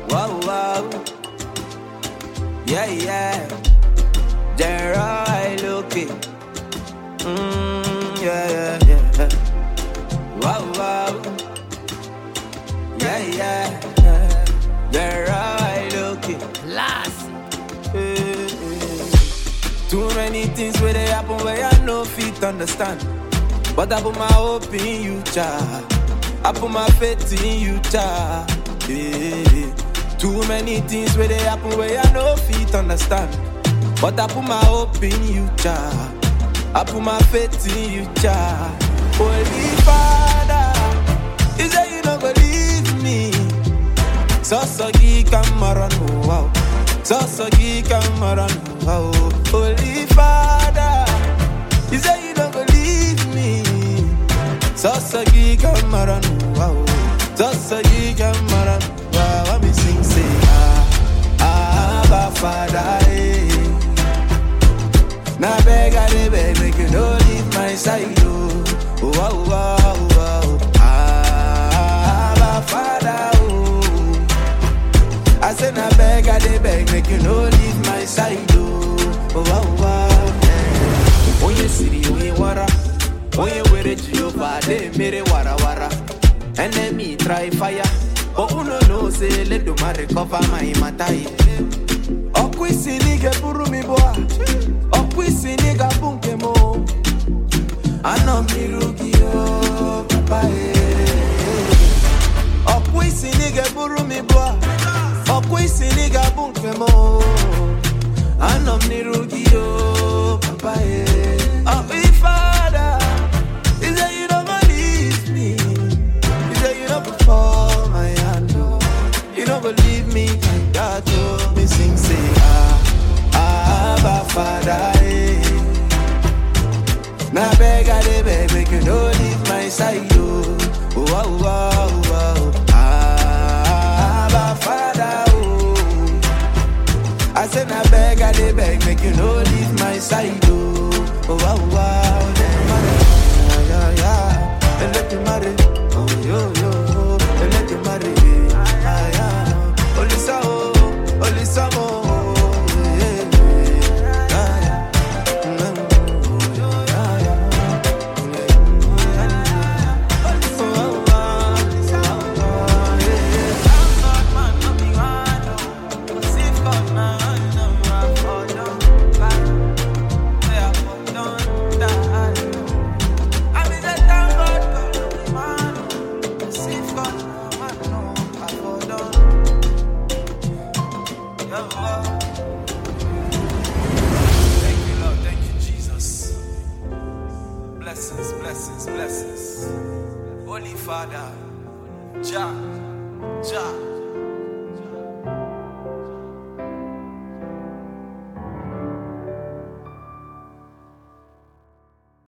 Wow, wow. Yeah, yeah. There I look it. Mm, yeah, yeah, yeah. Wow, wow. Yeah, yeah. There I look it. Last. Too many things where they happen where I no fit understand. But I put my hope in you, child. I put my faith in you, child. Yeah. Too many things where they happen where I no fit understand. But I put my hope in you, child. I put my faith in you, child. Holy Father, you say you don't go leave me. Sasagi Kamaran, wow. Sasagi Kamaran, wow. Holy Father, you say you don't go leave me. Sasagi Kamaran, wow. Sasagi Kamaran, wow. I me sing say ah, Abba Father, eh. Now beg I dey beg, make you no leave my side, oh. Wow, wow, wow. Ah, Abba Father, oh. I say na beg, I dey beg, make you no leave my side, oh. Oh, wow, wow, yeah. Onye siri, onye wara, onye were Jehovah, dey mere wara wara. Enemy try fire, but uno know say let the man recover my matter. yeah. Ọkụ isi n'ige buru mi bụa, ọkụ isi n'ịga bụ nke m. o. Anọ m n'iru gị o, papa eh. ọkpụ isi na ị ga-eburu m ibu a ọkpụ isi na ị ga-abụ nke m o. anọ m n'iru gị o papa ye ọkpụ ifeada He say you no go leave me He say you no go fall my hand o you no go leave me like that o me sing say ah ah Abba Father eh. Now beg I dey beg make you no leave my side oh. Oh wow wow wow. Ah, Abba Father oh. I say now beg I dey beg make you no leave my side oh. Oh wow wow. Yeah, yeah, yeah. And let you marry. Oh yo yo. And let you marry. Ah yeah. Olisa oh. Olisa mo. Yeah, yeah. Ah, yeah. Thank you, Lord. Thank you, Jesus. Blessings, blessings, blessings. Holy Father, Jah, Jah.